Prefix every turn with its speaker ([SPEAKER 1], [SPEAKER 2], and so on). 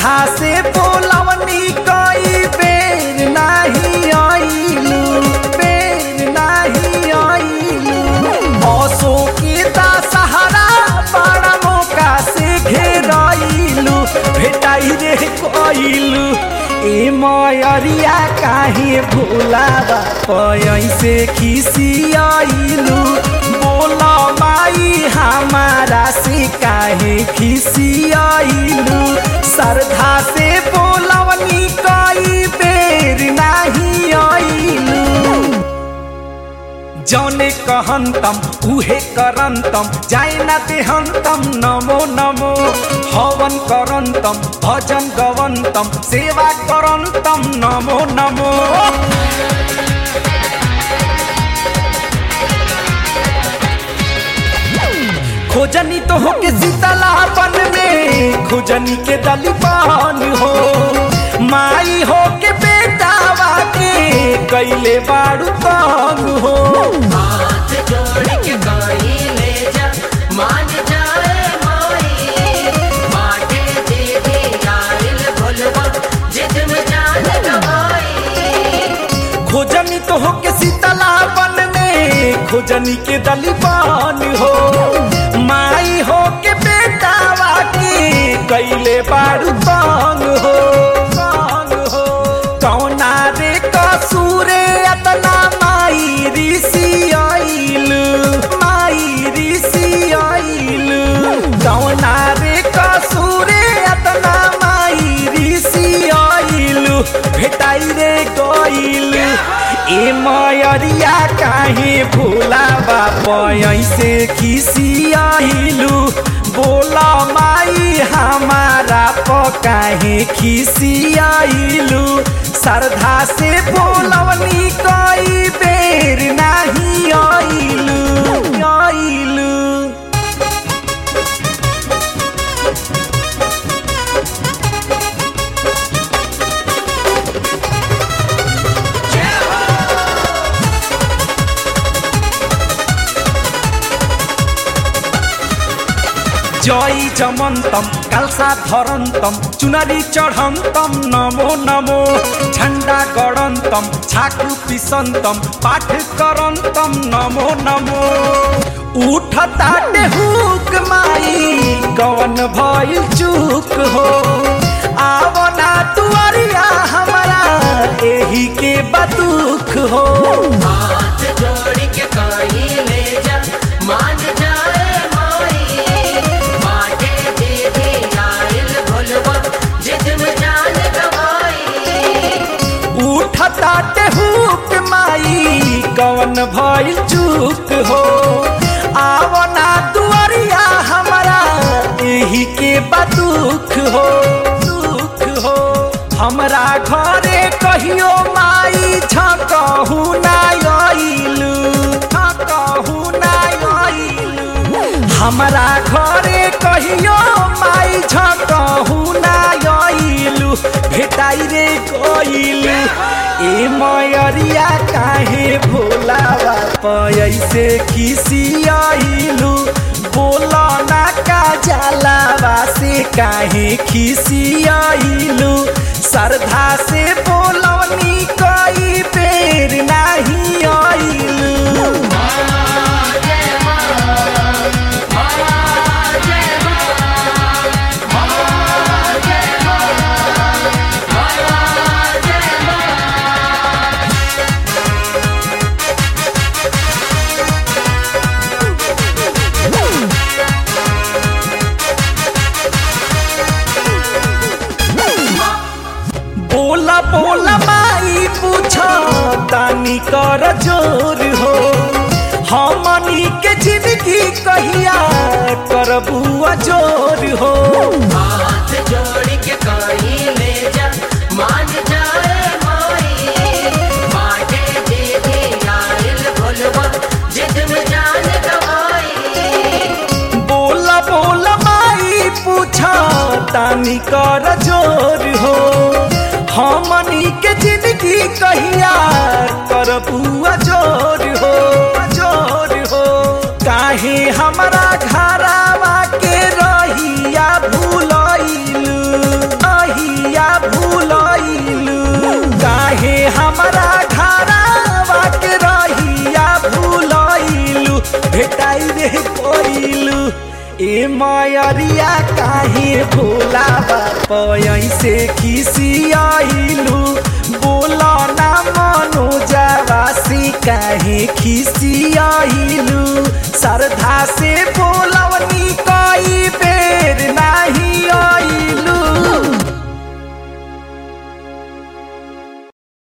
[SPEAKER 1] श्रद्धा से बोलवनी कई बेर नाही आइलू बेर नाही आइलू मौसो के दशहरा बड़ा मौका से घेराइलू भेटाई रे कइलू ए मयरिया काहे भोलावा पैसे खिसियाइलू बोला माई हमारा से काहे खिसियाइलू श्रद्धा से बोलवनी कई बेर नाही आइलू जौने कहंतम उहे करंतम जाय ना देहंतम नमो नमो हवन करंतम भजन गवंतम सेवा करंतम नमो नमो खोजनी तो हो के शीतलापन में खोजनी के दलीपान हो माई हो के बेटावा के कैले बाड़ू काम हो
[SPEAKER 2] हाथ जोड़ के गाई ले जा मान जाए माई बाटे दे दे यारिल भोलवा जिद में जान गवाई
[SPEAKER 1] खोजनी तो हो के शीतलापन में खोजनी के दलीपान हो माई हो के बेटावा के कैले बाड़ू काम हो काम हो कौना रे कसूरे अतना माई ऋषि आइलू माई ऋषि आइलू कौना रे कसूरे अतना माई ऋषि आइलू भेटाई रे गइलू ए मयरिया काहे भोला बापा ऐसे खिसियाइलू बोला माई हमारा पकाहे खिसियाइलू श्रद्धा से बोलवनी कई बेर नाही आइलू आइलू जय जमन्तम कालसा धरन्तम चुनरी चढन्तम नमो नमो झण्डा गडन्तम छाकु पिसन्तम पाठ करन्तम नमो नमो उठ ताटे हुक माई गवन भइल चुक हो आवना तुअरिया हमरा एही के बदुख हो
[SPEAKER 2] हाथ जोड़ के गाई ले जा मान जाए माई बाटे दे दे यारिल भोलवा जिद में जान गवाई
[SPEAKER 1] उठताटे हुक माई कवन भइल चूक हो आवना दुआरिया हमारा एही के बदुख हो दुख हो हमरा घरे कहियो माई झकहु ना आइलू झकहु ना आइलू हमरा घरे कहियो माई झकहु ना आइलू भेटाई रे गइलू ए मयरिया काहे भोलावा पैसे खिसियाइलू बोला ना का जलावा से काहे खिसियाइलू श्रद्धा से बोलवनी कई बेर नाही आइलू बोला बोला माई पूछ तानी कर जोर हो हमनी के जिंदगी कहिया करबू जोर हो
[SPEAKER 2] हाथ जोड़ के गाई ले जा मान जाए माई बाटे दे दे यारिल भोलवा जिद में जान गवाई
[SPEAKER 1] बोला बोला माई पूछ तानी कर जोर हो हमनी के जिंदगी कहिया करबू जोर हो जोर हो काहे हमरा घरावा के रहिया भूलइलू विदाई रे कोइलू ए मायरिया काहे भोला बाप ऐसे खिसियाइलू बोला ना मनो जावासी काहे खिसियाइलू श्रद्धा से